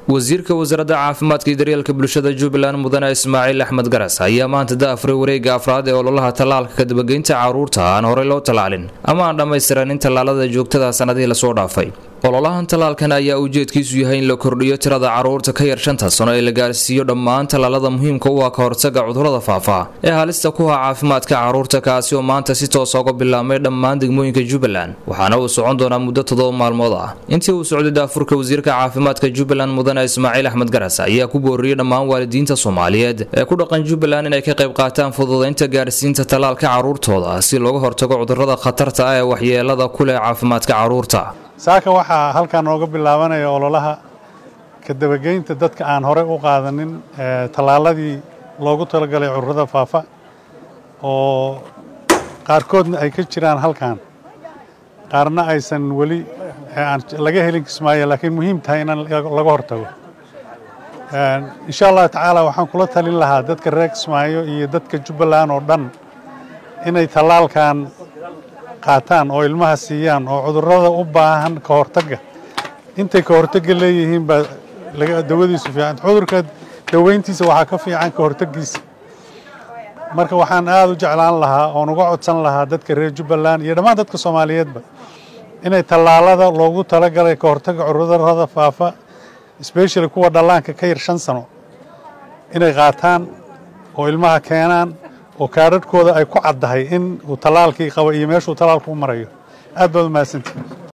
wasiirka wasaaradda caafimaadka iyo daryeelka bulshada jubbaland mudane ismaaciil axmed garas ayaa maanta daafray wareega afraad ee ololaha tallaalka kadabageynta carruurta aan horey loo tallaalin ama aan dhammaystiranin tallaalada joogtada sannadihii lasoo dhaafay ololahan tallaalkan ayaa ujeedkiisu yahay in la kordhiyo tirada carruurta ka yar shanta sano ee la gaarsiiyo dhammaan tallaalada muhiimka u ah ka hortaga cudurrada faafa ee halista ku ha caafimaadka carruurta kaasi oo maanta si toosa uga bilaabmay dhammaan degmooyinka jubbaland waxaana uu socon doonaa muddo toddoba maalmood ah intii uu socday daafurka wasiirka caafimaadka jubbaland mudane ismaaciil axmed garas ayaa ku booriyey dhammaan waalidiinta soomaaliyeed ee ku dhaqan jubbaland inay ka qayb qaataan fududaynta gaarsiinta tallaalka carruurtooda si looga hortago cudurrada khatarta ah ee waxyeelada ku leh caafimaadka carruurta saaka waxaa halkan nooga bilaabanaya ololaha kadabageynta dadka aan horey u qaadanin tallaaladii loogu talagalay cudurrada faafa oo qaarkoodna ay ka jiraan halkan qaarna aysan weli laga helin kismaayo laakiin muhiim tahay in laga hortago insha allahu tacaala waxaan kula talin lahaa dadka reer kismaayo iyo dadka jubbaland oo dhan inay tallaalkan qaataan oo ilmaha siiyaan oo cudurrada u baahan ka hortagga intay ka hortagga leeyihiin baa dawadiisu fiican cudurka daweyntiisa waxaa ka fiican ka hortaggiisa marka waxaan aada u jeclaan lahaa oon uga codsan lahaa dadka reer jubbaland iyo dhammaan dadka soomaaliyeedba inay tallaalada loogu talagalay ka hortagga cudurrada faafa sbeshali kuwa dhallaanka ka yar shan sano inay qaataan oo ilmaha keenaan oo kaadhadhkooda ay ku caddahay in uu tallaalkii qabo iyo meeshuu tallaalku u marayo aad baad u mahadsantihi